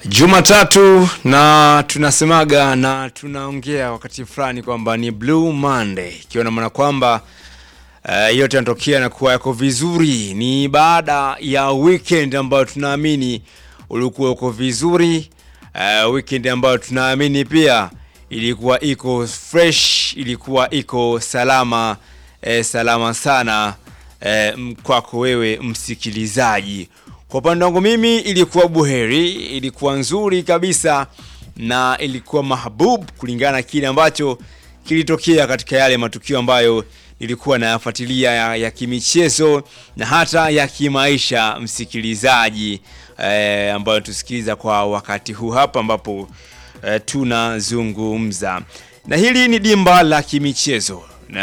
Jumatatu na tunasemaga na tunaongea wakati fulani kwamba ni Blue Monday, ikiwa na maana kwamba uh, yote yanatokea na kuwa yako vizuri. Ni baada ya weekend ambayo tunaamini ulikuwa uko vizuri, uh, weekend ambayo tunaamini pia ilikuwa iko fresh, ilikuwa iko salama eh, salama sana eh, m- kwako wewe msikilizaji. Kwa upande wangu mimi ilikuwa buheri, ilikuwa nzuri kabisa na ilikuwa mahbub kulingana na kile ambacho kilitokea katika yale matukio ambayo nilikuwa nayafuatilia ya, ya kimichezo na hata ya kimaisha msikilizaji, eh, ambayo tusikiliza kwa wakati huu hapa ambapo eh, tunazungumza na hili ni dimba la kimichezo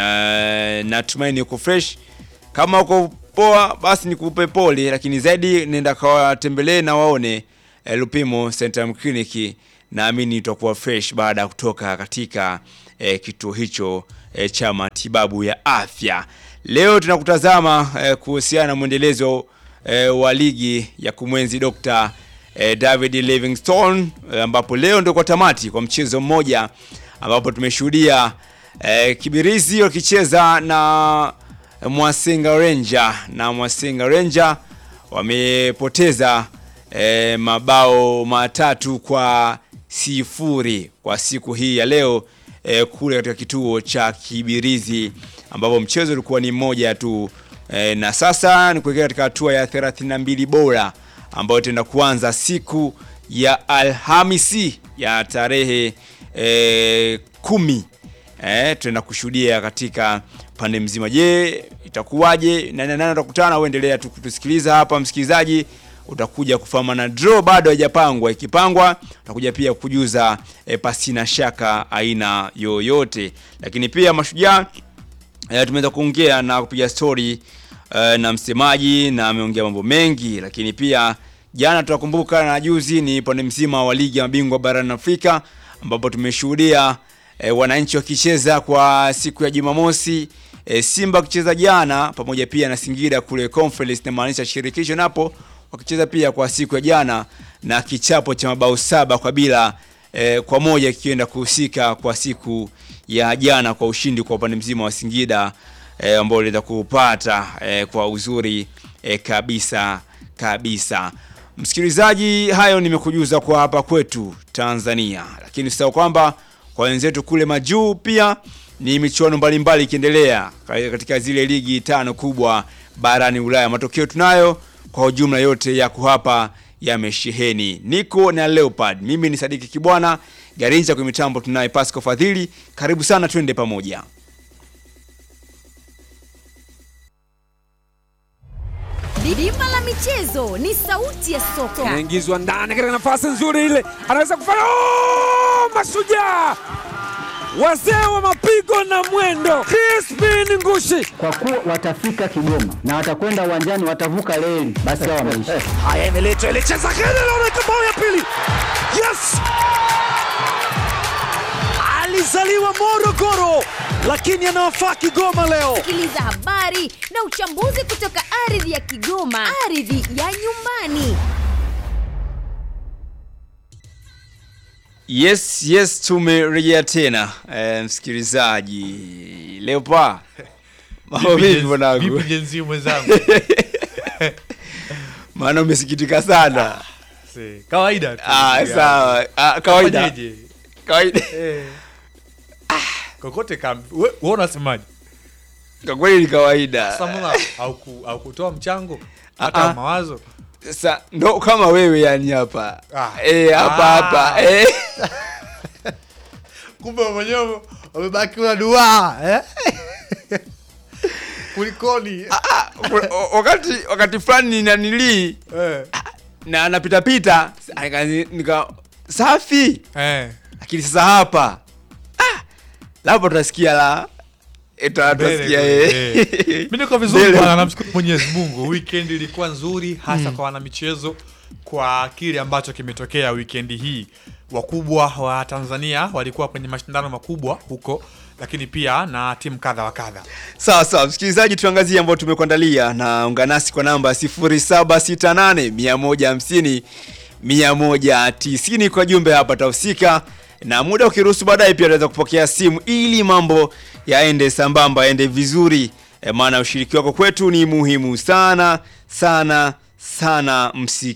na natumaini uko fresh kama uko poa basi nikupe pole lakini zaidi nenda kawatembelee na waone eh, lupimo centrum clinic naamini utakuwa fresh baada ya kutoka katika eh, kituo hicho eh, cha matibabu ya afya leo tunakutazama eh, kuhusiana na mwendelezo eh, wa ligi ya kumwenzi Dr. eh, David Livingstone eh, ambapo leo ndio kwa tamati kwa mchezo mmoja ambapo tumeshuhudia eh, Kibirizi wakicheza na Mwasenga Ranger na Mwasenga Ranger wamepoteza eh, mabao matatu kwa sifuri kwa siku hii ya leo eh, kule katika kituo cha Kibirizi ambapo mchezo ulikuwa ni mmoja tu eh, na sasa ni kuelekea katika hatua ya 32 bora ambayo itaenda kuanza siku ya Alhamisi ya tarehe eh, kumi eh, tunaenda kushuhudia katika pande mzima. Je, itakuwaje? Nani nani utakutana? Uendelea tu kutusikiliza hapa msikilizaji, utakuja kufahamu na draw bado haijapangwa. Ikipangwa utakuja pia kujuza eh, pasina shaka aina yoyote, lakini pia mashujaa eh, tumeweza kuongea na kupiga story eh, na msemaji na ameongea mambo mengi, lakini pia jana tunakumbuka na juzi ni pande mzima wa ligi ya mabingwa barani Afrika ambapo tumeshuhudia e, wananchi wakicheza kwa siku ya Jumamosi e, Simba wakicheza jana pamoja pia na Singida kule conference na maanisha shirikisho napo wakicheza pia kwa siku ya jana na kichapo cha mabao saba kwa bila e, kwa moja kikienda kuhusika kwa siku ya jana kwa ushindi kwa upande mzima wa Singida e, ambao uliweza kupata e, kwa uzuri e, kabisa kabisa. Msikilizaji, hayo nimekujuza kwa hapa kwetu Tanzania, lakini usisahau kwamba kwa wenzetu kule majuu pia ni michuano mbalimbali ikiendelea katika zile ligi tano kubwa barani Ulaya. Matokeo tunayo kwa ujumla yote yako hapa yamesheheni. Niko na Leopard, mimi ni Sadiki Kibwana Garinja, kwa mitambo tunaye Pasco Fadhili. Karibu sana, twende pamoja. Dimba la michezo ni sauti ya soka. anaingizwa ndani katika nafasi nzuri ile, anaweza kufanya oh! Mashujaa wazee wa mapigo na mwendo, Crispin Ngushi kwa kuwa watafika Kigoma na watakwenda uwanjani, watavuka reli, basi hao wameisha. haya, imeletwa ile cheza kele, naona bao ya pili. Yes, alizaliwa Morogoro lakini anawafaa Kigoma leo. Sikiliza habari na uchambuzi kutoka ardhi ya Kigoma, ardhi ya nyumbani. Yes, yes, tumerejea tena e, msikilizaji Leopard, mambo vipi mwanangu? Vipi jenzi mwenzangu? Maana umesikitika sana. Si, Kawaida tu. Ah, Ya. sawa. Ah, kawaida. Fanyeje? Kawaida. Eh. Kokote kam. Wewe wewe unasemaje? Kwa kweli ni kawaida. Samula au ku, au kutoa mchango Ah, hata ah. mawazo. Sa, ndo kama wewe yani hapa. Ah. Eh, hapa Ah. hapa. Eh. Kumbe wewe mwenyewe umebaki una dua, eh? Kulikoni? Ah, wa- wakati wakati fulani nanilii Eh. na anapita pita nika, nika safi Eh. lakini sasa hapa ah, labda tutasikia la Eta- tutasikia Mbele, eh. eh. Mimi niko vizuri Mbele. bwana, namshukuru Mwenyezi Mungu. Weekend ilikuwa nzuri hasa kwa wanamichezo kwa kile ambacho kimetokea weekend hii. Wakubwa wa Tanzania walikuwa kwenye mashindano makubwa huko, lakini pia na timu kadha wa kadha. Sawa sawa, msikilizaji, tuangazie ambayo tumekuandalia na ungana nasi kwa namba 0768 150 190 kwa jumbe hapa tahusika, na muda ukiruhusu baadaye pia tunaweza kupokea simu ili mambo yaende sambamba, yaende vizuri e, maana ushiriki wako kwetu ni muhimu sana sana sana,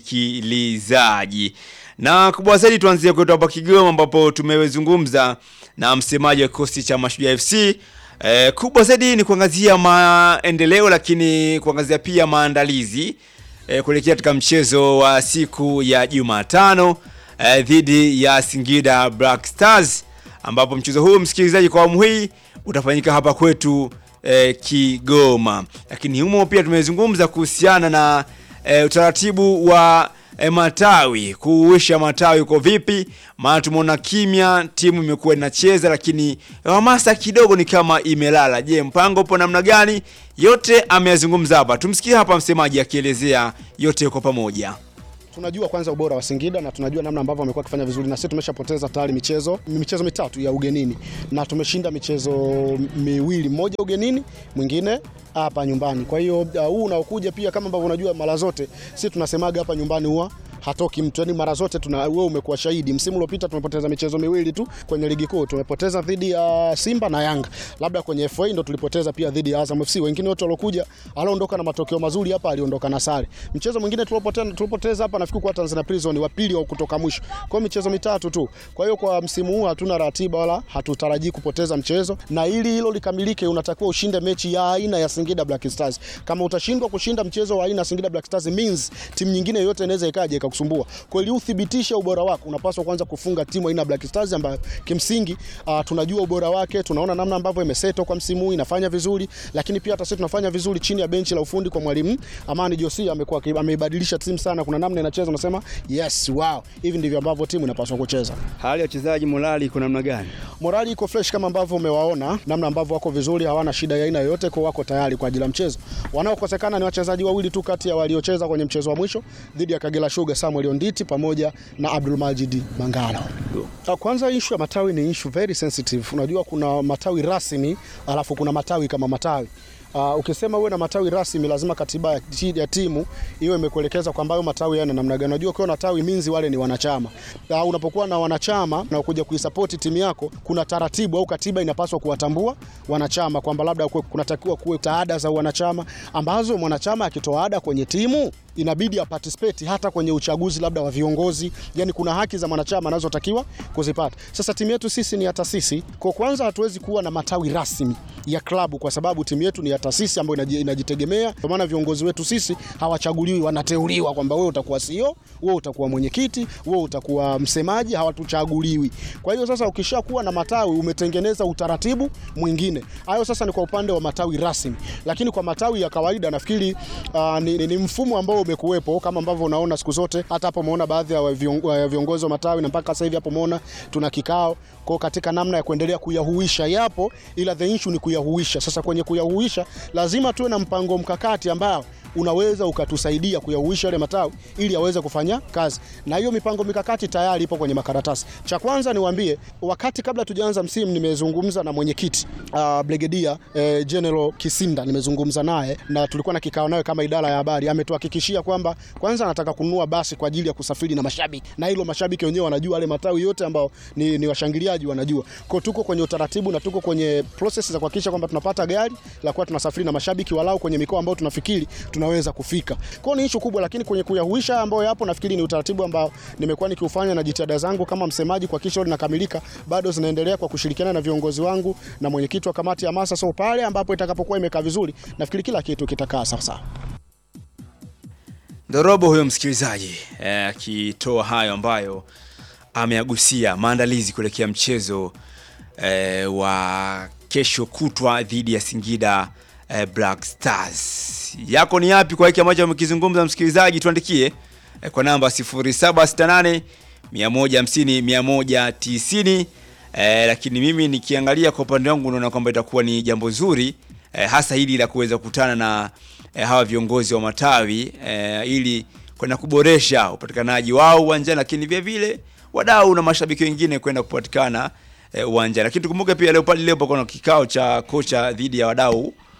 msikilizaji. Na kubwa zaidi tuanzie kwetu hapa Kigoma ambapo tumezungumza na msemaji wa kikosi cha Mashujaa FC. E, kubwa zaidi ni kuangazia maendeleo, lakini kuangazia pia maandalizi e, kuelekea katika mchezo wa siku ya Jumatano e, dhidi ya Singida Black Stars ambapo mchezo huu msikilizaji, kwa awamu hii utafanyika hapa kwetu e, Kigoma. Lakini humo pia tumezungumza kuhusiana na e, utaratibu wa e, matawi kuuisha matawi uko vipi, maana tumeona kimya, timu imekuwa inacheza, lakini hamasa kidogo ni kama imelala. Je, mpango upo namna gani? Yote ameyazungumza hapa, tumsikie hapa msemaji akielezea yote kwa pamoja. Tunajua kwanza ubora wa Singida na tunajua namna ambavyo wamekuwa wakifanya vizuri, na sisi tumeshapoteza tayari michezo michezo mitatu ya ugenini na tumeshinda michezo miwili, mmoja ugenini, mwingine hapa nyumbani. Kwa hiyo uh, huu unaokuja pia, kama ambavyo unajua, mara zote sisi tunasemaga hapa nyumbani huwa hatoki mtu yani, mara zote tuna wewe umekuwa shahidi. Msimu uliopita tumepoteza michezo miwili tu kwenye ligi kuu, tumepoteza dhidi ya Simba na Yanga, labda kwenye FA ndo tulipoteza pia dhidi ya Azam FC. Wengine wote waliokuja, aliondoka na matokeo mazuri hapa, aliondoka na sare. Mchezo mwingine tulipoteza tulipoteza hapa, nafikiri kwa Tanzania Prison wa pili au kutoka mwisho, kwa michezo mitatu tu. Kwa hiyo kwa msimu huu hatuna ratiba wala hatutarajii kupoteza mchezo, na ili hilo likamilike, unatakiwa ushinde mechi ya aina ya Singida Black Stars. Kama utashindwa kushinda mchezo wa aina ya Singida Black Stars means timu nyingine yote inaweza ikaja kusumbua. Kwa hiyo uthibitishe ubora wako, unapaswa kwanza kufunga timu aina Black Stars ambayo kimsingi uh, tunajua ubora wake, tunaona namna ambavyo imeseto kwa msimu huu inafanya vizuri, lakini pia hata sisi tunafanya vizuri chini ya benchi la ufundi kwa mwalimu Amani Josia, amekuwa ameibadilisha timu sana, kuna namna inacheza, unasema yes, wow, hivi ndivyo ambavyo timu inapaswa kucheza. Hali ya wachezaji morali iko namna gani? Morali iko fresh kama ambavyo umewaona, namna ambavyo wako vizuri, hawana shida ya aina yoyote, kwa wako tayari kwa ajili ya mchezo. Wanaokosekana ni wachezaji wawili tu kati ya waliocheza kwenye mchezo wa mwisho dhidi ya Kagera Sugar, Samuel Onditi pamoja na Abdul Majid Mangala. Kwanza issue ya matawi ni issue very sensitive. Unajua kuna matawi rasmi alafu kuna matawi kama matawi. Uh, ukisema uwe na matawi rasmi lazima katiba ya, ya timu iwe imekuelekeza kwamba hayo matawi yana namna gani. Unajua ukiwa na tawi minzi wale ni wanachama. Uh, unapokuwa na wanachama na kuja kuisupport timu yako, kuna taratibu au katiba inapaswa kuwatambua wanachama kwamba labda kunatakiwa kuwe taada za wanachama ambazo mwanachama akitoa ada kwenye timu inabidi aparticipate hata kwenye uchaguzi labda wa viongozi, yani kuna haki za mwanachama anazotakiwa kuzipata. Sasa timu yetu sisi ni ya taasisi, kwa kwanza hatuwezi kuwa na matawi rasmi ya klabu kwa sababu timu yetu ni ya taasisi ambayo inajitegemea. Kwa maana viongozi wetu sisi hawachaguliwi, wanateuliwa kwamba wewe utakuwa CEO, wewe utakuwa mwenyekiti, wewe utakuwa msemaji, hawatuchaguliwi. Kwa hiyo sasa ukishakuwa na matawi umetengeneza utaratibu mwingine. Hayo sasa ni kwa upande wa matawi rasmi, lakini kwa matawi ya kawaida nafikiri uh, ni, ni, ni mfumo ambao umekuwepo kama ambavyo unaona siku zote. Hata hapo umeona baadhi ya viongozi wa matawi na mpaka sasa hivi hapo umeona tuna kikao kwa katika namna ya kuendelea kuyahuisha, yapo ila the issue ni kuyahuisha. Sasa kwenye kuyahuisha lazima tuwe na mpango mkakati ambao unaweza ukatusaidia kuyahuisha yale matawi ili yaweze kufanya kazi, na hiyo mipango mikakati tayari ipo kwenye makaratasi. Cha kwanza niwaambie, wakati kabla tujaanza msimu, nimezungumza na mwenyekiti uh, Brigedia eh, General Kisinda, nimezungumza naye na tulikuwa na kikao naye kama idara ya habari. Ametuhakikishia kwamba kwanza anataka kununua basi kwa ajili ya kusafiri na mashabiki, na hilo mashabiki wenyewe wanajua, wale matawi yote ambao ni, ni washangiliaji wanajua. Kwa tuko kwenye utaratibu na tuko kwenye process za kuhakikisha kwamba tunapata gari la kuwa tunasafiri na mashabiki walau kwenye mikoa ambayo tunafikiri tunaweza kufika. Kwa ni issue kubwa, lakini kwenye kuyahuisha ambayo yapo, nafikiri ni utaratibu ambao nimekuwa nikiufanya na jitihada zangu kama msemaji kuhakikisha linakamilika, bado zinaendelea kwa kushirikiana na viongozi wangu na mwenyekiti wa kamati ya hamasa. So pale ambapo itakapokuwa imekaa vizuri, nafikiri kila kitu kitakaa sawa sawa. Ndorobo huyo msikilizaji akitoa eh, hayo ambayo ameagusia maandalizi kuelekea mchezo eh, wa kesho kutwa dhidi ya Singida eh, Black Stars. Yako ni yapi kwa hiki ambacho amekizungumza msikilizaji? Tuandikie eh, kwa namba 0768 150 190. Eh, lakini mimi nikiangalia kwa upande wangu naona kwamba itakuwa ni jambo zuri eh, hasa hili la kuweza kukutana na eh, hawa viongozi wa matawi eh, ili kwenda kuboresha upatikanaji wao uwanjani, lakini vile vile wadau na mashabiki wengine kwenda kupatikana uwanjani. Eh, lakini tukumbuke pia leo pale leo kuna kikao cha kocha dhidi ya wadau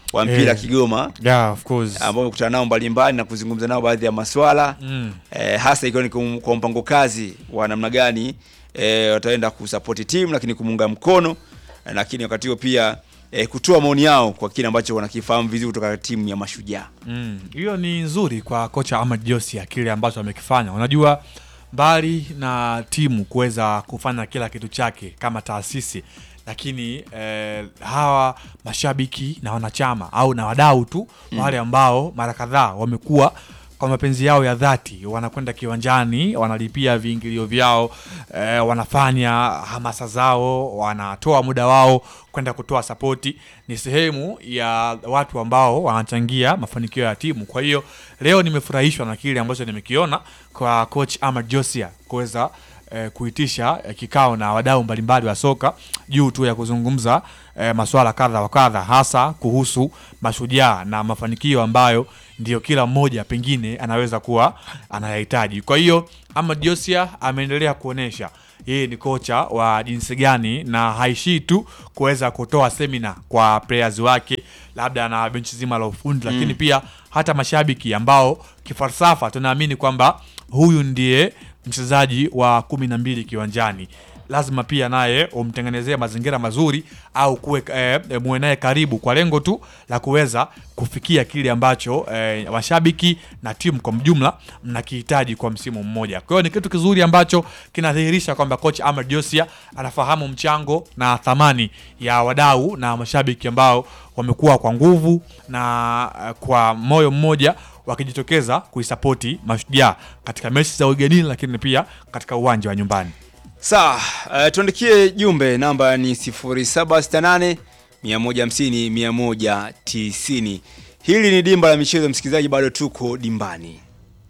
wa mpira Eh. Kigoma Yeah, of course. ambao wamekutana nao mbalimbali na kuzungumza nao baadhi ya maswala Mm. eh, hasa ikiwa ni kum- kwa mpango kazi wa namna gani eh, wataenda kusapoti timu lakini kumuunga mkono eh, lakini wakati huo pia eh, kutoa maoni yao kwa kile ambacho wanakifahamu vizuri kutoka timu ya Mashujaa. Mm, hiyo ni nzuri kwa kocha Ahmad Josia kile ambacho amekifanya. Unajua, mbali na timu kuweza kufanya kila kitu chake kama taasisi, lakini eh, hawa mashabiki na wanachama au na wadau tu Mm. wale ambao mara kadhaa wamekuwa kwa mapenzi yao ya dhati wanakwenda kiwanjani, wanalipia viingilio vyao eh, wanafanya hamasa zao, wanatoa muda wao kwenda kutoa sapoti. Ni sehemu ya watu ambao wanachangia mafanikio ya timu. Kwa hiyo leo nimefurahishwa na kile ambacho nimekiona kwa coach Ahmad Josia kuweza eh, kuitisha eh, kikao na wadau mbalimbali wa soka juu tu ya kuzungumza eh, masuala kadha wa kadha, hasa kuhusu mashujaa na mafanikio ambayo ndio kila mmoja pengine anaweza kuwa anayahitaji. Kwa hiyo Ahmad Josia ameendelea kuonesha yeye ni kocha wa jinsi gani na haishii tu kuweza kutoa semina kwa players wake labda na benchi zima la ufundi Mm. lakini pia hata mashabiki ambao kifalsafa tunaamini kwamba huyu ndiye mchezaji wa kumi na mbili kiwanjani lazima pia naye umtengenezee mazingira mazuri au kuwe eh, eh, muwe naye karibu kwa lengo tu la kuweza kufikia kile ambacho eh, mashabiki na timu kwa mjumla mnakihitaji kwa msimu mmoja. Kwa hiyo ni kitu kizuri ambacho kinadhihirisha kwamba coach Ahmad Josia anafahamu mchango na thamani ya wadau na mashabiki ambao wamekuwa kwa nguvu na eh, kwa moyo mmoja wakijitokeza kuisapoti Mashujaa katika mechi za ugenini, lakini pia katika uwanja wa nyumbani. Sawa, uh, tuandikie jumbe, namba ni 0768 150 190. Hili ni dimba la michezo, msikilizaji, bado tuko dimbani.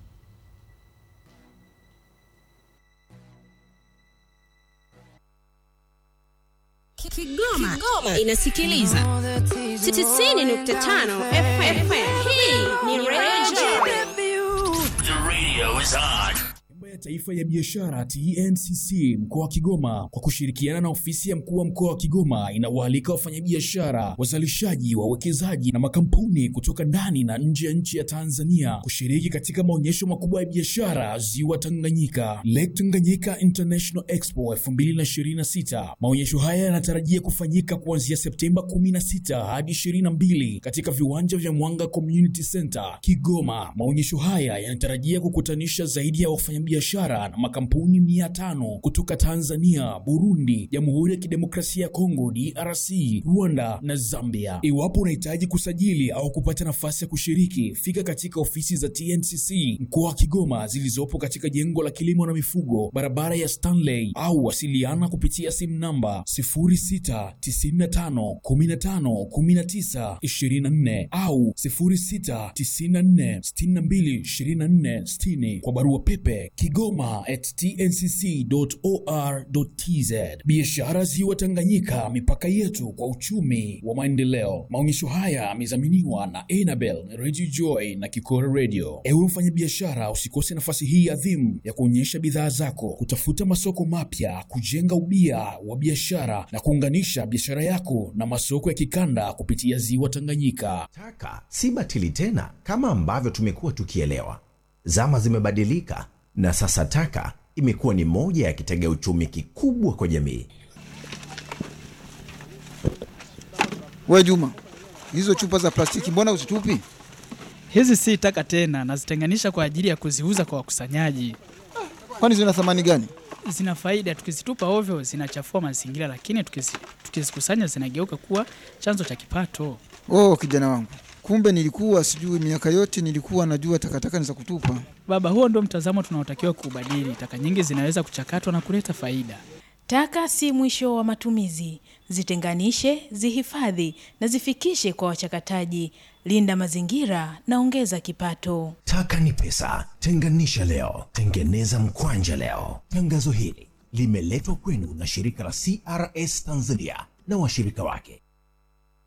Kigoma, Kigoma inasikiliza 90.5 FM. Hii ni Radio Mambo ya Taifa ya Biashara TNCC mkoa wa Kigoma kwa kushirikiana na ofisi ya mkuu wa mkoa wa Kigoma inawaalika wafanyabiashara, wazalishaji, wawekezaji na makampuni kutoka ndani na nje ya nchi ya Tanzania kushiriki katika maonyesho makubwa ya biashara Ziwa Tanganyika, Lake Tanganyika International Expo 2026. Maonyesho haya yanatarajia kufanyika kuanzia Septemba 16 hadi 22 katika viwanja vya Mwanga Community Center Kigoma. Maonyesho haya yanatarajia kukutanisha zaidi ya wafanyabiashara na makampuni mia tano kutoka Tanzania, Burundi, Jamhuri ya Kidemokrasia ya Kongo DRC, Rwanda na Zambia. Iwapo unahitaji kusajili au kupata nafasi ya kushiriki, fika katika ofisi za TNCC mkoa wa Kigoma zilizopo katika jengo la kilimo na mifugo, barabara ya Stanley, au wasiliana kupitia simu namba 0695151924 au 0694622460 kwa barua pepe kigoma at tncc.or.tz. Biashara Ziwa Tanganyika, mipaka yetu kwa uchumi wa maendeleo. Maonyesho haya yamedhaminiwa na Enabel, Radio Joy na Kikora Radio. Ewe mfanyabiashara, usikose nafasi hii adhimu ya kuonyesha bidhaa zako, kutafuta masoko mapya, kujenga ubia wa biashara na kuunganisha biashara yako na masoko ya kikanda kupitia Ziwa Tanganyika. Taka si batili tena kama ambavyo tumekuwa tukielewa. Zama zimebadilika na sasa taka imekuwa ni moja ya kitega uchumi kikubwa kwa jamii. We Juma, hizo chupa za plastiki mbona uzitupi? Hizi si taka tena, nazitenganisha kwa ajili ya kuziuza kwa wakusanyaji. Kwani zina thamani gani? Zina faida, tukizitupa ovyo zinachafua mazingira, lakini tukizi- tukizikusanya zinageuka kuwa chanzo cha kipato. Oh, kijana wangu, kumbe nilikuwa sijui. Miaka yote nilikuwa najua takataka ni za kutupa. Baba, huo ndio mtazamo tunaotakiwa kuubadili. Taka nyingi zinaweza kuchakatwa na kuleta faida. Taka si mwisho wa matumizi. Zitenganishe, zihifadhi na zifikishe kwa wachakataji. Linda mazingira na ongeza kipato. Taka ni pesa, tenganisha leo, tengeneza mkwanja leo. Tangazo hili limeletwa kwenu na shirika la CRS Tanzania na washirika wake.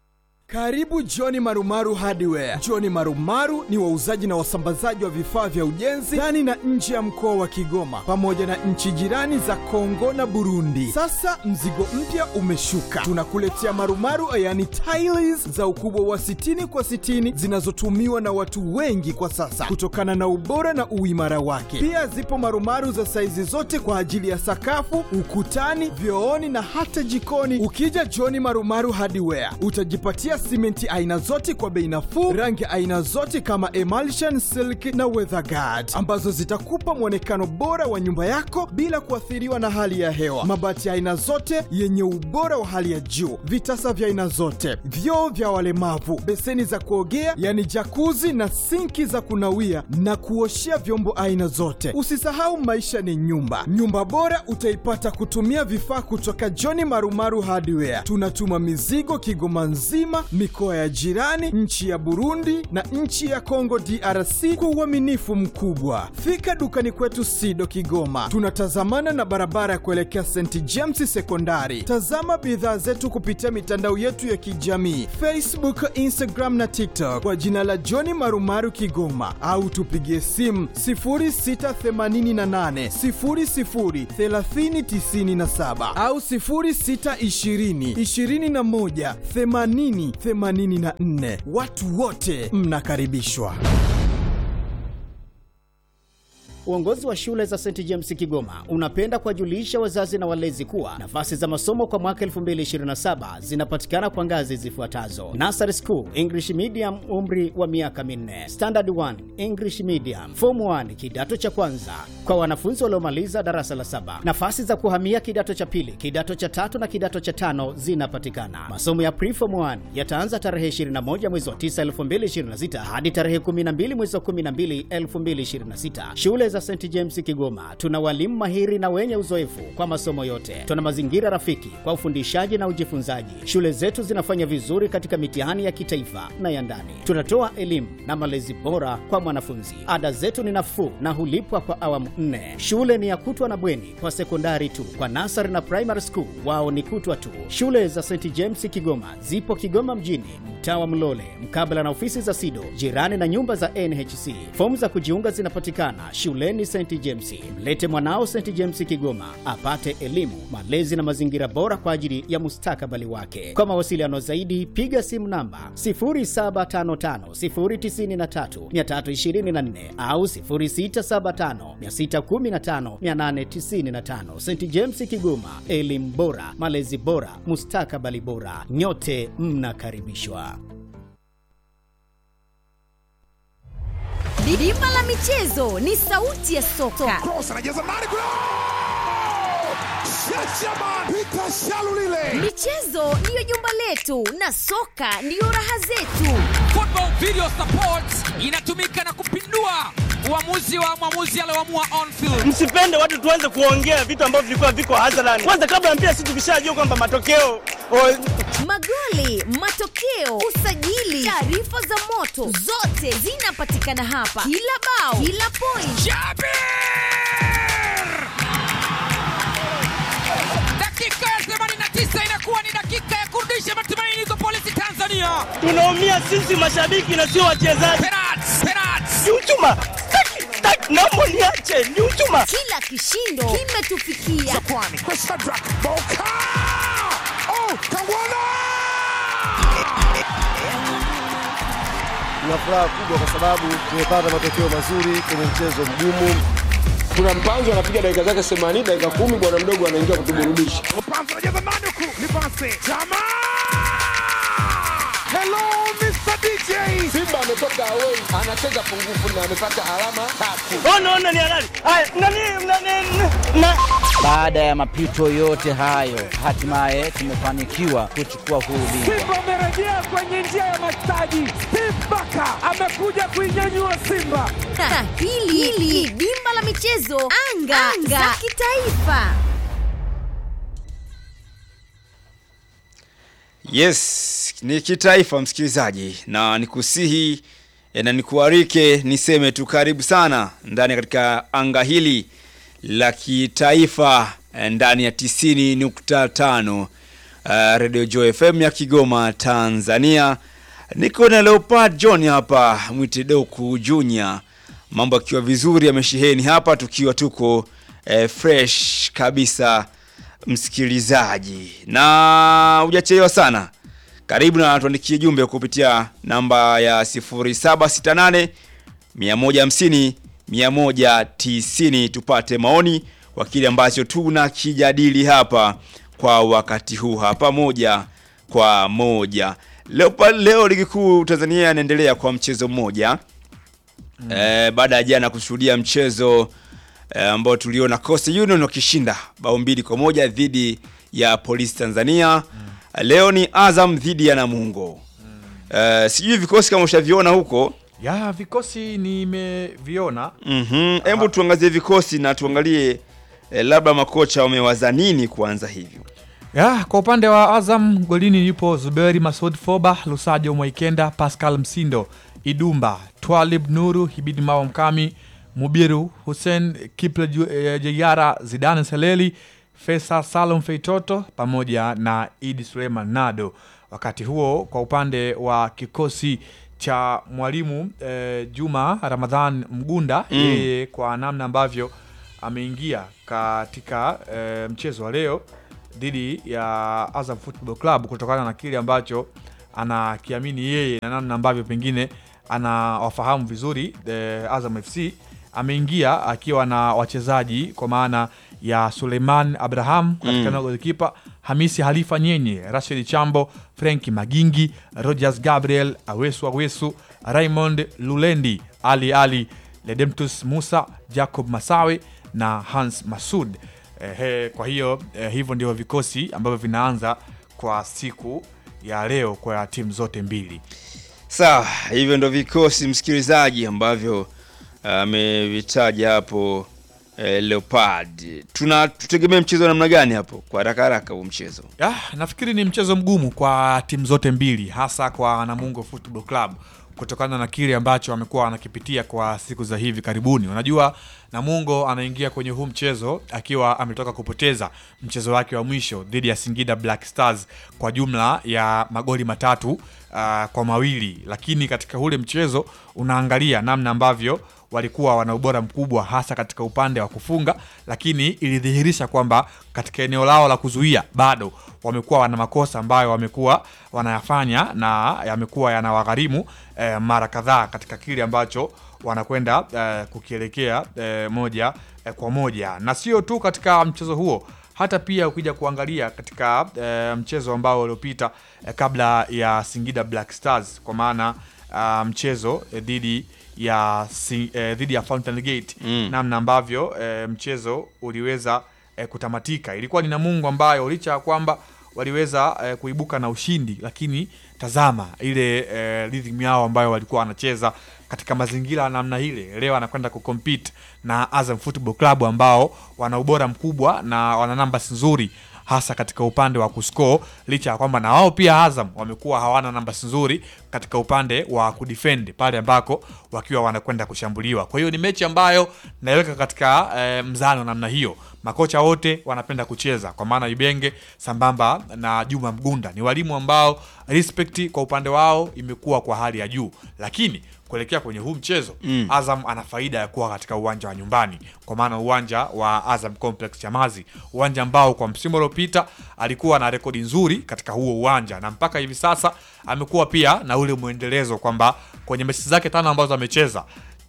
Karibu John Marumaru Hardware. John Marumaru ni wauzaji na wasambazaji wa vifaa vya ujenzi ndani na nje ya mkoa wa Kigoma pamoja na nchi jirani za Kongo na Burundi. Sasa mzigo mpya umeshuka, tunakuletea marumaru, yani tiles za ukubwa wa 60 kwa 60 zinazotumiwa na watu wengi kwa sasa kutokana na ubora na uimara wake. Pia zipo marumaru za saizi zote kwa ajili ya sakafu, ukutani, vyooni na hata jikoni. Ukija John Marumaru Hardware utajipatia simenti aina zote kwa bei nafuu, rangi aina zote kama emulsion, silk na weatherguard ambazo zitakupa mwonekano bora wa nyumba yako bila kuathiriwa na hali ya hewa. Mabati ya aina zote yenye ubora wa hali ya juu, vitasa vya aina zote, vyoo vya walemavu, beseni za kuogea yani jakuzi na sinki za kunawia na kuoshea vyombo aina zote. Usisahau maisha ni nyumba. Nyumba bora utaipata kutumia vifaa kutoka John Marumaru Hardware. Tunatuma mizigo Kigoma nzima, mikoa ya jirani, nchi ya Burundi na nchi ya Kongo DRC kwa uaminifu mkubwa. Fika dukani kwetu Sido Kigoma, tunatazamana na barabara ya kuelekea St James Sekondari. Tazama bidhaa zetu kupitia mitandao yetu ya kijamii Facebook, Instagram na TikTok kwa jina la John Marumaru Kigoma, au tupigie simu 0688 00 3097 au 0620 21 80 84. Watu wote mnakaribishwa. Uongozi wa shule za St James Kigoma unapenda kuwajulisha wazazi na walezi kuwa nafasi za masomo kwa mwaka 2027 zinapatikana kwa ngazi zifuatazo: Nursery School English Medium, umri wa miaka minne; Standard 1 English Medium; Form 1 kidato cha kwanza kwa wanafunzi waliomaliza darasa la saba. Nafasi za kuhamia kidato cha pili, kidato cha tatu na kidato cha tano zinapatikana. Masomo ya Preform 1 yataanza tarehe 21 mwezi wa 9 2026 hadi tarehe 12 mwezi wa 12 2026. Shule za St James Kigoma tuna walimu mahiri na wenye uzoefu kwa masomo yote. Tuna mazingira rafiki kwa ufundishaji na ujifunzaji. Shule zetu zinafanya vizuri katika mitihani ya kitaifa na ya ndani. Tunatoa elimu na malezi bora kwa mwanafunzi. Ada zetu ni nafuu na hulipwa kwa awamu nne. Shule ni ya kutwa na bweni kwa sekondari tu. Kwa nasari na primary school wao ni kutwa tu. Shule za St James Kigoma zipo Kigoma mjini, mtaa wa Mlole, mkabala na ofisi za SIDO, jirani na nyumba za NHC. Fomu za kujiunga zinapatikana shuleni St James. Mlete mwanao St James Kigoma apate elimu, malezi na mazingira bora kwa ajili ya mustakabali wake. Kwa mawasiliano zaidi, piga simu namba 0755093324 au 0675615895. St James Kigoma, elimu bora, malezi bora, mustakabali bora. Nyote mnakaribishwa. Bima la michezo ni sauti ya soka. Michezo ndiyo jumba letu na soka ndiyo raha zetu. Football Video Support inatumika na kupindua uamuzi wa mwamuzi alioamua on field. Msipende watu tuanze kuongea vitu ambavyo vilikuwa viko hadharani. Kwanza kabla ya mpira, sisi tukishajua kwamba matokeo Magoli, matokeo, usajili, taarifa za moto zote zinapatikana hapa. Kila bao, kila point. Dakika ya 89 inakuwa ni dakika ya kurudisha matumaini kwa polisi Tanzania. tunaumia sisi mashabiki na sio wachezaji. Ni uchuma. Taki, taki, naomba niache, ni uchuma. Kila kishindo kimetufikia. Tuna furaha kubwa kwa sababu tumepata matokeo mazuri kwenye mchezo mgumu. Kuna mpanzo anapiga dakika zake 80 dakika kumi, bwana mdogo anaingia kutuburudisha. Hello Mr. DJ. Simba ametoka away, anacheza pungufu na amepata alama tatu. Ona, ona ni halali. Haya, nani, nani, na Baada ya mapito yote hayo, hatimaye tumefanikiwa kuchukua huu ubingwa. Simba amerejea kwenye njia ya mastaji. Steve Baka amekuja kuinyanyua Simba. Na hili hili dimba la michezo anga, anga za kitaifa. Yes, ni kitaifa msikilizaji, na nikusihi eh, na nikuarike niseme tu karibu sana ndani katika anga hili la kitaifa eh, ndani ya 90.5 uh, Radio Joy FM ya Kigoma, Tanzania. Niko na Leopard John hapa, mwite Doku Junior. Mambo akiwa vizuri yamesheheni hapa, tukiwa tuko eh, fresh kabisa, msikilizaji, na hujachelewa sana. Karibu na tuandikie jumbe kupitia namba ya 0768 150 190 tupate maoni kwa kile ambacho tunakijadili hapa kwa wakati huu hapa moja kwa moja. Leo, pa- leo ligi kuu Tanzania inaendelea kwa mchezo mmoja mm. E, baada ya jana kushuhudia mchezo e, ambao tuliona Coastal Union wakishinda bao mbili kwa moja dhidi ya Polisi Tanzania mm. Leo ni Azam dhidi ya Namungo mm. E, sijui vikosi kama ushaviona huko ya vikosi nimeviona Mhm. Hebu tuangazie vikosi na tuangalie eh, labda makocha wamewaza nini kuanza hivyo. ya kwa upande wa Azam golini yupo Zuberi Masud Foba, Lusajo Mwaikenda, Pascal Msindo, Idumba, Twalib Nuru, Hibidi Mawa Mkami, Mubiru Hussein, Kiple Ju- eh, Jeyara, Zidane Seleli, Fesa Salum Feitoto pamoja na Idi Suleiman Nado. Wakati huo kwa upande wa kikosi cha mwalimu eh, Juma Ramadhan Mgunda Mm. yeye kwa namna ambavyo ameingia katika eh, mchezo wa leo dhidi ya Azam Football Club kutokana na kile ambacho anakiamini yeye na namna ambavyo pengine anawafahamu vizuri eh, Azam FC ameingia akiwa na wachezaji kwa maana ya Suleiman Abraham katika Mm. eneo la golikipa, Hamisi Halifa Nyenye, Rashid Chambo, Frenki Magingi, Rogers Gabriel, Awesu Awesu, Raymond Lulendi, Ali Ali, Ledemtus Musa, Jacob Masawe na Hans Masud. Ehe, kwa hiyo eh, hivyo ndio vikosi ambavyo vinaanza kwa siku ya leo kwa timu zote mbili. Sawa, hivyo ndo vikosi msikilizaji ambavyo amevitaja hapo eh, Leopard. Tuna tutegemea mchezo wa namna gani hapo kwa haraka haraka huu mchezo? Ah, nafikiri ni mchezo mgumu kwa timu zote mbili hasa kwa Namungo Football Club kutokana na kile ambacho amekuwa anakipitia kwa siku za hivi karibuni. Unajua Namungo anaingia kwenye huu mchezo akiwa ametoka kupoteza mchezo wake wa mwisho dhidi ya Singida Black Stars kwa jumla ya magoli matatu uh, kwa mawili, lakini katika ule mchezo unaangalia namna ambavyo walikuwa wana ubora mkubwa hasa katika upande wa kufunga, lakini ilidhihirisha kwamba katika eneo lao la kuzuia bado wamekuwa wana makosa ambayo wamekuwa wanayafanya na yamekuwa yanawagharimu eh, mara kadhaa katika kile ambacho wanakwenda eh, kukielekea eh, moja eh, kwa moja, na sio tu katika mchezo huo hata pia ukija kuangalia katika eh, mchezo ambao uliopita eh, kabla ya Singida Black Stars kwa maana ah, mchezo eh, dhidi ya si, eh, dhidi ya Fountain Gate Mm. namna ambavyo eh, mchezo uliweza eh, kutamatika. Ilikuwa ni Namungo ambayo licha ya kwamba waliweza eh, kuibuka na ushindi, lakini tazama ile eh, rhythm yao ambayo walikuwa wanacheza katika mazingira ya namna ile. Leo anakwenda kucompete na Azam Football Club ambao wana ubora mkubwa na wana numbers nzuri hasa katika upande wa kuscore, licha ya kwamba na wao pia Azam wamekuwa hawana nambasi nzuri katika upande wa kudefend pale ambako wakiwa wanakwenda kushambuliwa. Kwa hiyo ni mechi ambayo naiweka katika eh, mzano namna hiyo. Makocha wote wanapenda kucheza, kwa maana Ibenge sambamba na Juma Mgunda ni walimu ambao respect kwa upande wao imekuwa kwa hali ya juu, lakini kuelekea kwenye huu mchezo Mm. Azam ana faida ya kuwa katika uwanja wa nyumbani, kwa maana uwanja wa Azam Complex Chamazi, uwanja ambao kwa msimu uliopita alikuwa na rekodi nzuri katika huo uwanja, na mpaka hivi sasa amekuwa pia na ule mwendelezo kwamba kwenye mechi zake tano ambazo amecheza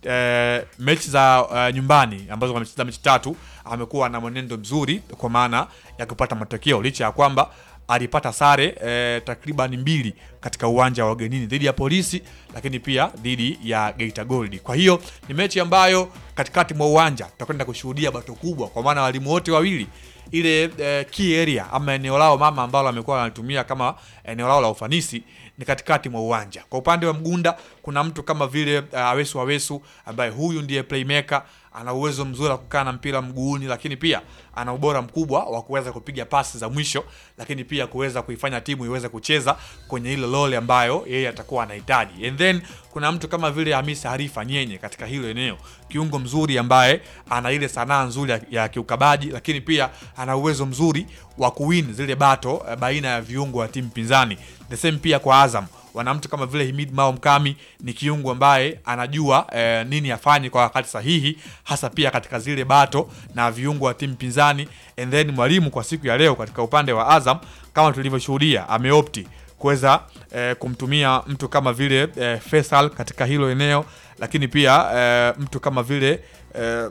eh, mechi za eh, nyumbani ambazo amecheza mechi tatu amekuwa na mwenendo mzuri kwa maana ya kupata matokeo licha ya kwamba alipata sare eh, takriban mbili katika uwanja wa ugenini dhidi ya Polisi, lakini pia dhidi ya Geita Gold. Kwa hiyo ni mechi ambayo katikati mwa uwanja tutakwenda kushuhudia bato kubwa, kwa maana walimu wote wawili ile eh, key area ama eneo lao mama ambalo amekuwa analitumia kama eneo lao la ufanisi ni katikati mwa uwanja. Kwa upande wa Mgunda kuna mtu kama vile uh, Awesu Awesu ambaye huyu ndiye playmaker, ana uwezo mzuri wa kukaa na mpira mguuni, lakini pia ana ubora mkubwa wa kuweza kupiga pasi za mwisho, lakini pia kuweza kuifanya timu iweze kucheza kwenye ile role ambayo yeye atakuwa anahitaji. And then kuna mtu kama vile Hamisa Harifa Nyenye katika hilo eneo, kiungo mzuri ambaye ana ile sanaa nzuri ya, ya kiukabaji, lakini pia ana uwezo mzuri wa kuwin zile bato eh, baina ya viungo wa timu pinzani. The same pia kwa Azam wana mtu kama vile Himid Mao Mkami ni kiungo ambaye anajua eh, nini afanye kwa wakati sahihi, hasa pia katika zile bato na viungo wa timu pinzani. And then mwalimu kwa siku ya leo katika upande wa Azam kama tulivyoshuhudia, ameopti kuweza eh, kumtumia mtu kama vile eh, Faisal katika hilo eneo, lakini pia eh, mtu kama vile eh,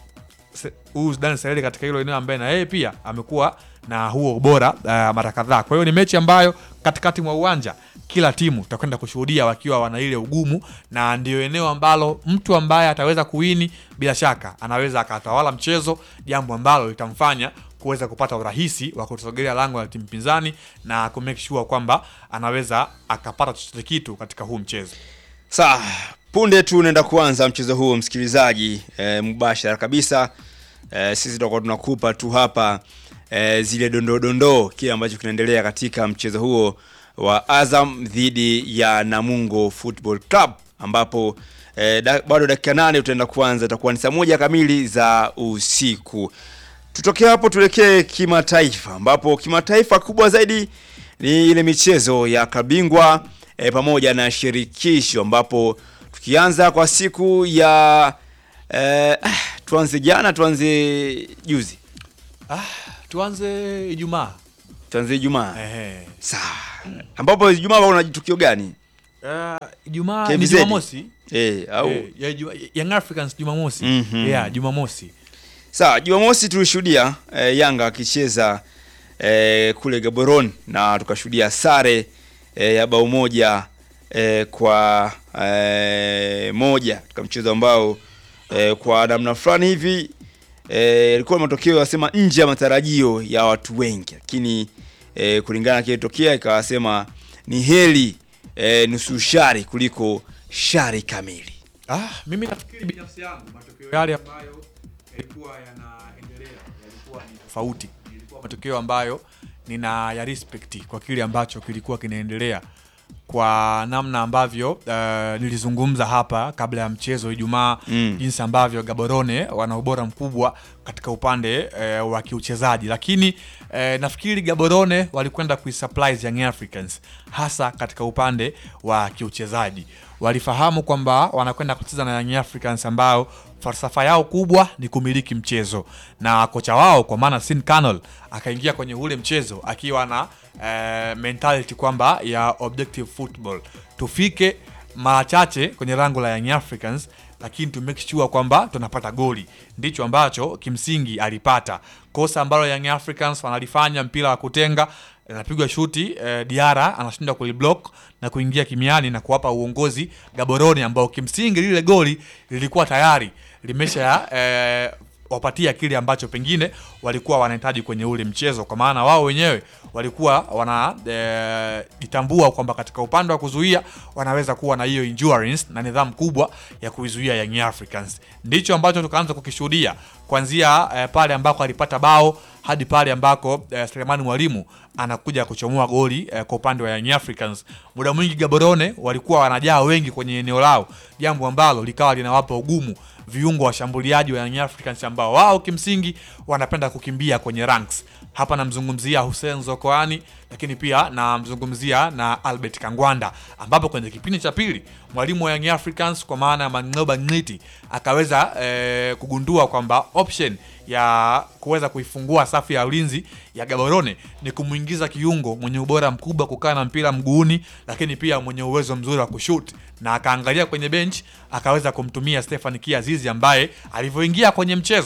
Se- huyu Dan Sereli katika hilo eneo ambaye na yeye pia amekuwa na huo ubora uh, mara kadhaa. Kwa hiyo ni mechi ambayo katikati mwa uwanja kila timu tutakwenda kushuhudia wakiwa wana ile ugumu, na ndio eneo ambalo mtu ambaye ataweza kuwini bila shaka anaweza akatawala mchezo, jambo ambalo litamfanya kuweza kupata urahisi wa kusogelea lango la timu pinzani na ku make sure kwamba anaweza akapata chochote kitu katika huu mchezo. Sawa, punde tu unaenda kuanza mchezo huo msikilizaji, e, mubashara kabisa. E, sisi tutakuwa tunakupa tu hapa e, zile dondoo dondoo kile ambacho kinaendelea katika mchezo huo wa Azam dhidi ya Namungo Football Club ambapo e, da, bado dakika nane utaenda kuanza, itakuwa ni saa moja kamili za usiku. Tutoke hapo tuelekee kimataifa, ambapo kimataifa kubwa zaidi ni ile michezo ya kabingwa e, pamoja na shirikisho, ambapo tukianza kwa siku ya e, ah, tuanze jana, tuanze juzi, Ah, tuanze Ijumaa. tuanze Ijumaa. Ehe. Sawa, ambapo Ijumaa una tukio gani? Uh, Ijumaa ni KVZ? Jumamosi. Eh, au Eh, ya Juma- Young Africans Jumamosi. Mhm. Yeah, Jumamosi. Sawa, Jumamosi tulishuhudia eh, Yanga akicheza eh, kule Gaborone na tukashuhudia sare eh, ya bao moja eh, kwa eh, moja katika mchezo ambao eh, kwa namna fulani hivi eh, ilikuwa ni matokeo yasema nje ya matarajio ya watu wengi, lakini eh, kulingana na kilitokea ikawasema ni heri eh, nusu shari kuliko shari kamili. Ah, mimi nafikiri binafsi yangu matokeo yale ambayo yalikuwa yanaendelea yalikuwa ni tofauti. Ilikuwa matokeo ambayo nina ya respect kwa kile ambacho kilikuwa kinaendelea kwa namna ambavyo uh, nilizungumza hapa kabla ya mchezo Ijumaa Mm. jinsi ambavyo Gaborone wana ubora mkubwa katika upande uh, wa kiuchezaji, lakini uh, nafikiri Gaborone walikwenda kuisurprise Young Africans hasa katika upande wa kiuchezaji. Walifahamu kwamba wanakwenda kucheza na Young Africans ambao falsafa yao kubwa ni kumiliki mchezo, na kocha wao kwa maana Sin Canol akaingia kwenye ule mchezo akiwa na eh, mentality kwamba ya objective football, tufike mara chache kwenye lango la Young Africans lakini to make sure kwamba tunapata goli. Ndicho ambacho kimsingi alipata. Kosa ambalo Young Africans wanalifanya mpira wa kutenga inapigwa shuti eh, Diara anashinda kuliblock na kuingia kimiani na kuwapa uongozi Gaborone ambao kimsingi lile goli lilikuwa tayari limesha eh, wapatia kile ambacho pengine walikuwa wanahitaji kwenye ule mchezo, kwa maana wao wenyewe walikuwa wanajitambua e, kwamba katika upande wa kuzuia wanaweza kuwa na hiyo endurance na nidhamu kubwa ya kuizuia Young Africans. Ndicho ambacho tukaanza kukishuhudia kuanzia e, pale ambako alipata bao hadi pale ambako e, Selemani Mwalimu anakuja kuchomoa goli e, kwa upande wa Young Africans. Muda mwingi Gaborone walikuwa wanajaa wengi kwenye eneo lao, jambo ambalo likawa linawapa ugumu viungo washambuliaji wa Young Africans ambao wao kimsingi wanapenda kukimbia kwenye ranks. Hapa namzungumzia Hussein Zokoani, lakini pia namzungumzia na Albert Kangwanda, ambapo kwenye kipindi cha pili mwalimu wa Young Africans kwa maana ya Mang'oba Ng'iti akaweza eh, kugundua kwamba option ya kuweza kuifungua safu ya ulinzi ya Gaborone ni kumwingiza kiungo mwenye ubora mkubwa kukaa na mpira mguuni, lakini pia mwenye uwezo mzuri wa kushoot, na akaangalia kwenye bench akaweza kumtumia Stefan Kiazizi ambaye alivyoingia kwenye mchezo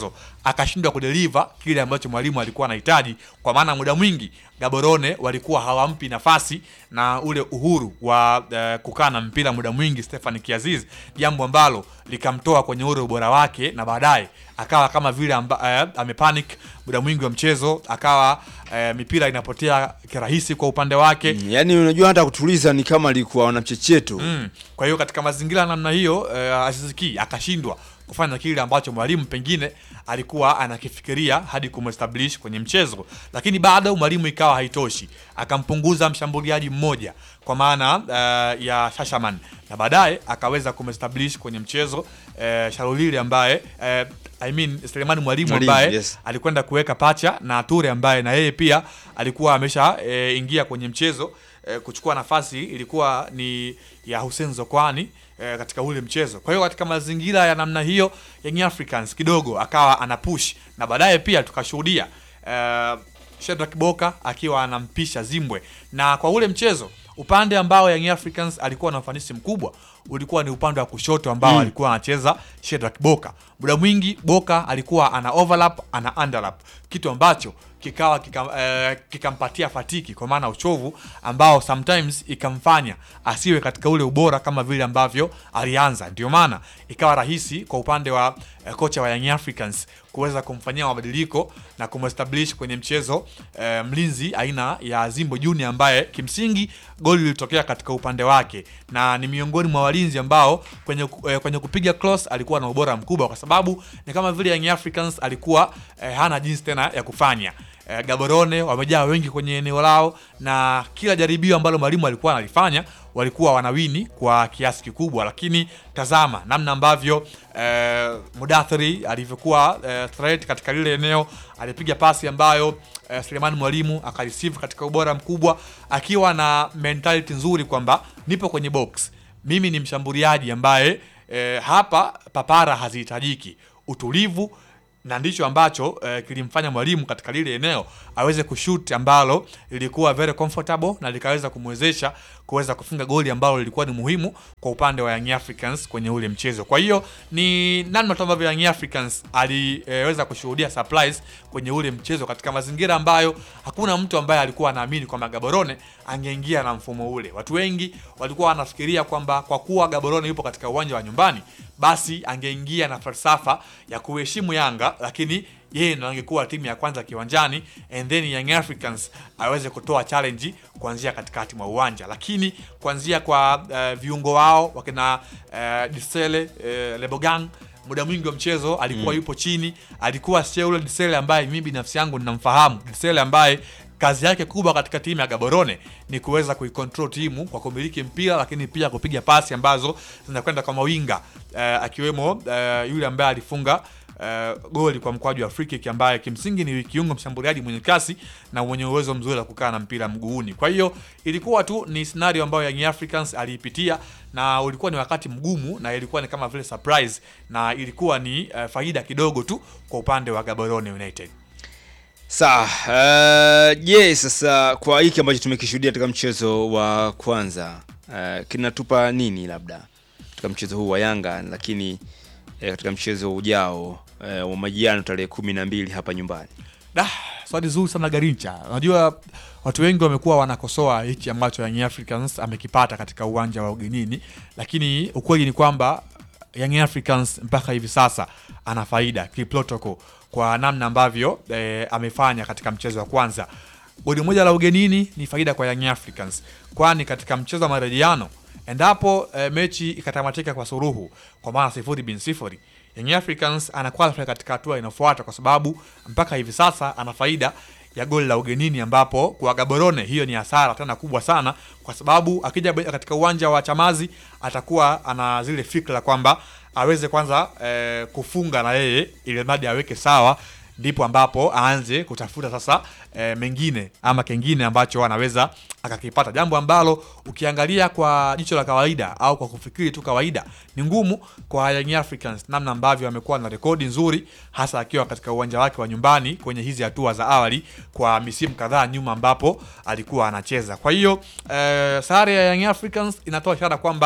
akashindwa kudeliver kile ambacho mwalimu alikuwa anahitaji, kwa maana muda mwingi Gaborone walikuwa hawampi nafasi na ule uhuru wa uh, kukaa na mpira muda mwingi Stefan Kiaziz, jambo ambalo likamtoa kwenye ule ubora wake na baadaye akawa kama vile amba, uh, amepanic muda mwingi wa mchezo, akawa uh, mipira inapotea kirahisi kwa upande wake Mm, yaani unajua hata kutuliza ni kama alikuwa wana mchecheto Mm. Kwa hiyo katika mazingira ya namna hiyo uh, Aziz Ki akashindwa kufanya kile ambacho mwalimu pengine alikuwa anakifikiria hadi kumestablish kwenye mchezo, lakini bado mwalimu ikawa haitoshi, akampunguza mshambuliaji mmoja kwa maana uh, ya Shashaman na baadaye akaweza kumestablish kwenye mchezo uh, Shalulile ambaye uh, I mean Selemani Mwalimu Mwalimu, ambaye yes. alikwenda kuweka pacha na Ture ambaye na yeye pia alikuwa amesha e, ingia kwenye mchezo e, kuchukua nafasi ilikuwa ni ya Hussein Zokwani e, katika ule mchezo. Kwa hiyo katika mazingira ya namna hiyo Young Africans kidogo akawa ana push na baadaye pia tukashuhudia e, Shedrack Boka akiwa anampisha Zimbwe na kwa ule mchezo upande ambao Young Africans alikuwa na ufanisi mkubwa ulikuwa ni upande wa kushoto ambao Mm. alikuwa anacheza Shedrack Boka. Muda mwingi Boka alikuwa ana overlap, ana underlap, kitu ambacho kikawa kika, eh, kikampatia fatiki kwa maana uchovu ambao sometimes ikamfanya asiwe katika ule ubora kama vile ambavyo alianza. Ndio maana ikawa rahisi kwa upande wa eh, kocha wa Young Africans kuweza kumfanyia mabadiliko na kumestablish kwenye mchezo eh, mlinzi aina ya Zimbo Junior ambaye kimsingi goli lilitokea katika upande wake na ni miongoni mwa walinzi ambao kwenye, eh, kwenye kupiga cross alikuwa na ubora mkubwa, kwa sababu ni kama vile Young Africans alikuwa eh, hana jinsi tena ya kufanya. Eh, Gaborone wamejaa wengi kwenye eneo lao na kila jaribio ambalo mwalimu alikuwa analifanya walikuwa wanawini kwa kiasi kikubwa, lakini tazama namna ambavyo eh, Mudathiri alivyokuwa eh, threat katika lile eneo, alipiga pasi ambayo eh, Selemani Mwalimu akareceive katika ubora mkubwa, akiwa na mentality nzuri kwamba nipo kwenye box, mimi ni mshambuliaji ambaye eh, hapa papara hazihitajiki, utulivu na ndicho ambacho eh, kilimfanya mwalimu katika lile eneo aweze kushoot ambalo lilikuwa very comfortable na likaweza kumwezesha kuweza kufunga goli ambalo lilikuwa ni muhimu kwa upande wa Young Africans kwenye ule mchezo. Kwa hiyo ni namna tu ambavyo Young Africans aliweza kushuhudia surprise kwenye ule mchezo katika mazingira ambayo hakuna mtu ambaye alikuwa anaamini kwamba Gaborone angeingia na mfumo ule. Watu wengi walikuwa wanafikiria kwamba kwa kuwa Gaborone yupo katika uwanja wa nyumbani, basi angeingia na falsafa ya kuheshimu Yanga, lakini yeye ndo angekuwa timu ya kwanza kiwanjani and then Young Africans aweze kutoa challenge kuanzia katikati mwa uwanja, lakini kuanzia kwa uh, viungo wao wakina uh, Disele uh, Lebogang muda mwingi wa mchezo alikuwa Mm. yupo chini, alikuwa sio ule Disele ambaye mimi binafsi yangu ninamfahamu, Disele ambaye kazi yake kubwa katika timu ya Gaborone ni kuweza kuicontrol timu kwa kumiliki mpira, lakini pia kupiga pasi ambazo zinakwenda kwa mawinga uh, akiwemo uh, yule ambaye alifunga uh, goli kwa mkwaju wa free kick ambaye kimsingi ni kiungo mshambuliaji mwenye kasi na mwenye uwezo mzuri wa kukaa na mpira mguuni. Kwa hiyo ilikuwa tu ni scenario ambayo Young Africans aliipitia na ulikuwa ni wakati mgumu na ilikuwa ni kama vile surprise na ilikuwa ni uh, faida kidogo tu kwa upande wa Gaborone United. Sawa, uh, je, sasa kwa hiki ambacho tumekishuhudia katika mchezo wa kwanza uh, kinatupa nini labda katika mchezo huu wa Yanga, lakini eh, katika mchezo ujao eh, wa majiano tarehe kumi na mbili hapa nyumbani? Da, swali zuri sana Garincha. Unajua watu wengi wamekuwa wanakosoa hiki ambacho Young Africans amekipata katika uwanja wa ugenini, lakini ukweli ni kwamba Young Africans mpaka hivi sasa ana faida kiprotocol kwa namna ambavyo eh, amefanya katika mchezo wa kwanza. Goli moja la ugenini ni faida kwa Young Africans, kwani katika mchezo wa marejeano endapo eh, mechi ikatamatika kwa suruhu kwa maana sifuri bin sifuri Young Africans ana qualify katika hatua inayofuata kwa sababu mpaka hivi sasa ana faida ya goli la ugenini, ambapo kwa Gaborone hiyo ni hasara tena kubwa sana, kwa sababu akija be- katika uwanja wa Chamazi atakuwa ana zile fikra kwamba aweze kwanza eh, kufunga na yeye ili mradi aweke sawa, ndipo ambapo aanze kutafuta sasa eh, mengine ama kengine ambacho anaweza akakipata, jambo ambalo ukiangalia kwa jicho la kawaida au kwa kufikiri tu kawaida ni ngumu kwa Young Africans, namna ambavyo amekuwa na rekodi nzuri, hasa akiwa katika uwanja wake wa nyumbani kwenye hizi hatua za awali kwa misimu kadhaa nyuma ambapo alikuwa anacheza. Kwa hiyo eh, sare ya Young Africans inatoa ishara kwamba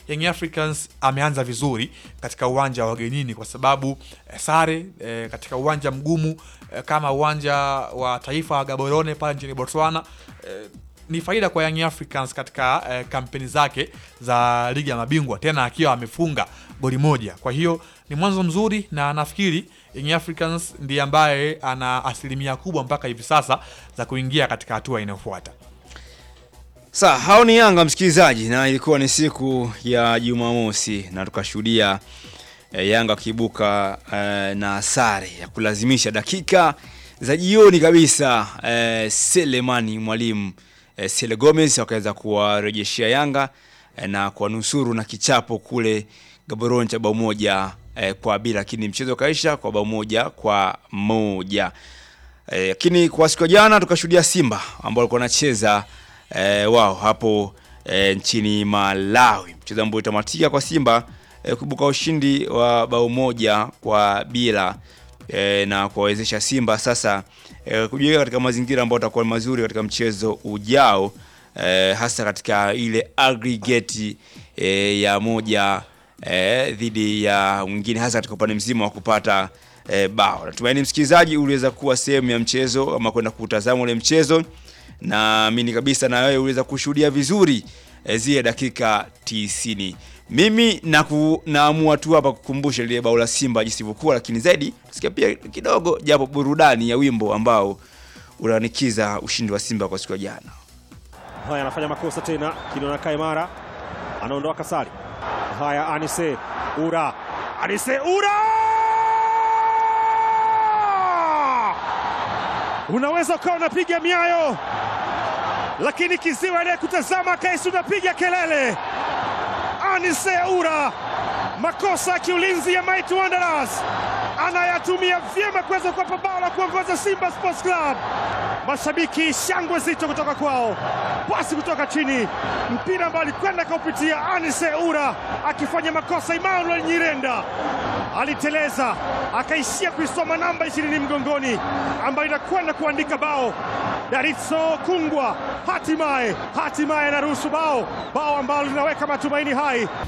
Young Africans ameanza vizuri katika uwanja wa wagenini kwa sababu eh, sare eh, katika uwanja mgumu eh, kama uwanja wa taifa wa Gaborone pale nchini Botswana eh, ni faida kwa Young Africans katika eh, kampeni zake za ligi ya mabingwa, tena akiwa amefunga goli moja. Kwa hiyo ni mwanzo mzuri, na nafikiri Young Africans ndiye ambaye ana asilimia kubwa mpaka hivi sasa za kuingia katika hatua inayofuata. Sa, hao ni Yanga msikilizaji, na ilikuwa ni siku ya Jumamosi na tukashuhudia eh, Yanga wakiibuka eh, na sare ya kulazimisha dakika za jioni kabisa. Eh, Selemani mwalimu eh, Sele Gomez wakaweza kuwarejeshea Yanga eh, na kuwanusuru na kichapo kule Gaborone cha bao moja eh, kwa bila, lakini mchezo ukaisha kwa bao moja kwa moja. Eh, lakini kwa siku ya jana tukashuhudia Simba ambao walikuwa wanacheza eh, wao hapo eh, nchini Malawi, mchezo ambao utamatika kwa Simba eh, kuibuka ushindi wa bao moja kwa bila eh, na kuwawezesha Simba sasa eh, kujiweka katika mazingira ambayo atakuwa mazuri katika mchezo ujao eh, hasa katika ile aggregate eh, ya moja eh, dhidi ya mwingine hasa katika upande mzima wa kupata eh, bao. Natumaini msikilizaji uliweza kuwa sehemu ya mchezo ama kwenda kutazama ule mchezo, naamini kabisa na wewe uliweza kushuhudia vizuri eh, zile dakika tisini. Mimi naku, naamua tu hapa kukumbusha lile bao la Simba jinsi ilivyokuwa, lakini zaidi tusikia pia kidogo japo burudani ya wimbo ambao unanikiza ushindi wa Simba kwa siku ya jana. Haya, anafanya makosa tena, Kinona Kaimara anaondoka Sali. Haya, Anise Ura, Anise Ura, unaweza ukawa unapiga miayo, lakini kiziwa ile kutazama kaisi unapiga kelele. Anise Ura, makosa ya kiulinzi ya Mighty Wanderers anayatumia vyema kuweza kuwapa bao la kuongoza Simba Sports Club. Mashabiki shangwe zito kutoka kwao, pasi kutoka chini, mpira ambao alikwenda kaupitia Anise Ura akifanya makosa. Emmanuel Nyirenda aliteleza akaishia kuisoma namba ishirini mgongoni, ambayo inakwenda kuandika bao. Daritso Kungwa hatimaye hatimaye anaruhusu bao, bao ambalo linaweka matumaini hai